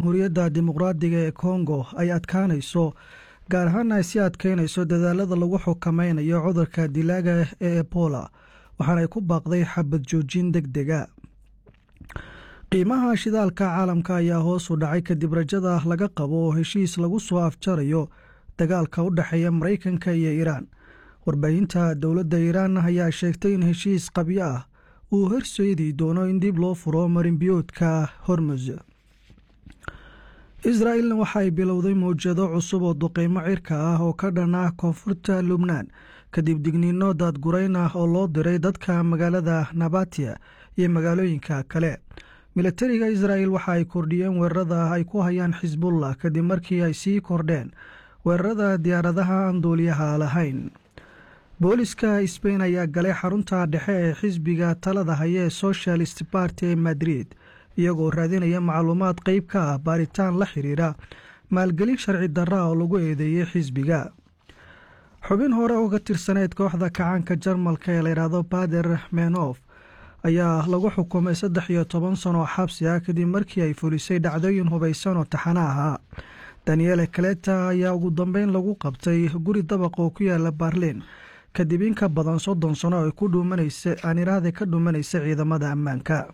jamhuuriyadda dimuqraadiga ee kongo ay adkaanayso gaar ahaana ay sii adkeynayso dadaalada lagu xukameynayo cudurka dilaaga ee ebola waxaana ay ku baaqday xabad joojin deg dega qiimaha shidaalka caalamka ayaa hoos u dhacay kadib rajada laga qabo oo heshiis lagu soo afjarayo dagaalka u dhexeeya maraykanka iyo iiraan warbaahinta dowladda iiraan ayaa sheegtay in heshiis qabyo ah uu horseedi doono in dib loo furo marinbiyoodka hormuz israa'ilna waxa ay bilowday mawjado cusub oo duqeymo cirka ah oo ka dhan ah koonfurta lubnaan kadib digniino daadgurayn ah oo loo diray dadka magaalada nabatiya iyo magaalooyinka kale milatariga israa'il waxa ay kordhiyeen weerarada ay ku hayaan xisbullah kadib markii ay sii kordheen weerarada diyaaradaha aan duuliyaha lahayn booliska sbain ayaa galay xarunta dhexe ee xisbiga talada haya ee socialist barty ee madrid iyagoo raadinaya macluumaad qeyb ka ah baaritaan la xiriira maalgelin sharci darra oo lagu eedeeyey xisbiga xubin hore oo ka tirsaneyd kooxda kacaanka jarmalka ee layidhaahdo bader menof ayaa lagu xukumay saddex iyo toban sano oo xabsi ah kadib markii ay fulisay dhacdooyin hubaysan oo taxana ahaa daniele kaleta ayaa ugu dambeyn lagu qabtay guri dabaq oo ku yaala barlin kadib in ka badan soddon sano ay ku dhuumanaysa aaniraahda ka dhuumanaysa ciidamada ammaanka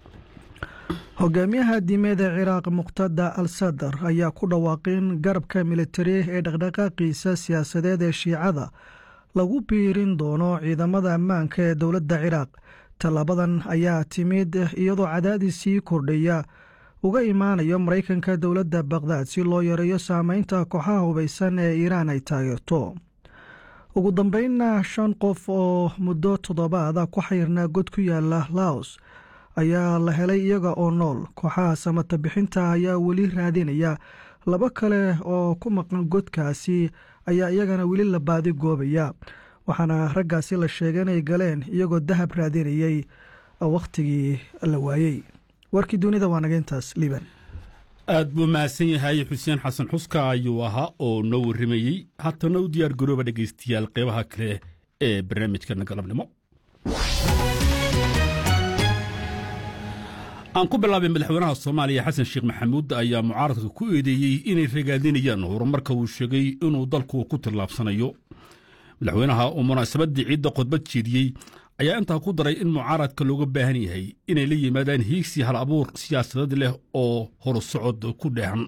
hogaamiyaha diimeed ee ciraaq muqtada al sadar ayaa ku dhawaaqin garabka militari ee dhaqdhaqaaqiisa siyaasadeed ee shiicada lagu biirin doono ciidamada ammaanka ee dowladda ciraaq tallaabadan ayaa timid iyadoo cadaadis sii kordhaya uga imaanayo maraykanka dowladda baqdaad si loo yareeyo saameynta kooxaha hubaysan ee iiraan ay taageerto ugu dambeynna shan qof oo muddo toddobaada ku xayrnaa god ku yaala laos ayaa la helay iyaga oo nool kooxaha samata bixinta ayaa weli raadinaya laba kale oo ku maqan godkaasi ayaa iyagana weli la baadi goobaya waxaana raggaasi la sheegay inay galeen iyagoo dahab raadinayay wakhtigii la waayey warkii dunida waa naga intaas liiban aad buu mahadsan yahay xuseen xasan xuska ayuu ahaa oo noo warramayey haatana u diyaar garooba dhegaystayaal qeybaha kale ee barnaamijkana galabnimo aan ku bilaabay madaxweynaha soomaaliya xasan sheekh maxamuud ayaa mucaaradka ku eedeeyey inay ragaadinayaan horumarka uu sheegay inuu dalku ku tillaabsanayo madaxweynaha oo munaasabaddii ciidda khudbad jeediyey ayaa intaa ku daray in mucaaradka looga baahan yahay inay la yimaadaan hiigsi hal abuur siyaasadeed leh oo horusocod ku dheehan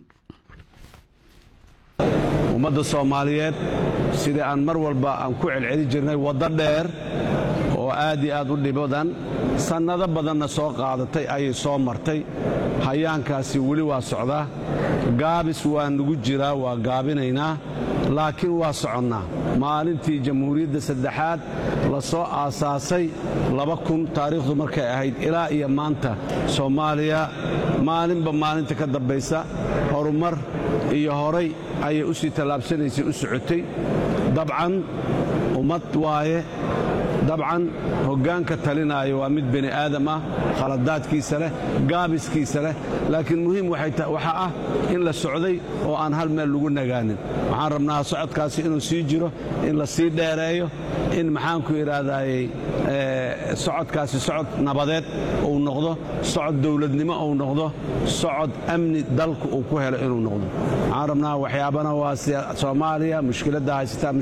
ummadda soomaaliyeed sidai aan mar walba aan ku celceli jirnay waddo dheer oo aad iyo aad u dhibadan sannado badanna soo qaadatay ayay soo martay hayaankaasi weli waa socdaa gaabis waa nugu jiraa waa gaabinaynaa laakiin waa soconnaa maalintii jamhuuriyadda saddexaad la soo aasaasay laba kun taariikhdu markay ahayd ilaa iyo maanta soomaaliya maalinba maalinta ka dambaysa horumar iyo horay ayay u sii tallaabsanaysay u socotay dabcan ummad waaye dabcan hoggaanka talinaayo waa mid bani aadam ah khaladaadkiisa leh gaabiskiisa leh laakiin muhiim waxaa ah in la socday oo aan hal meel lagu nagaanin waxaan rabnaa socodkaasi inuu sii jiro in la sii dheereeyo in maxaanku idhaahdaayey socodkaasi socod nabadeed uu noqdo socod dowladnimo uu noqdo socod amni dalku uu ku helo inuu noqdo waxaan rabnaa waxyaabana waa soomaaliya mushkiladda haysataa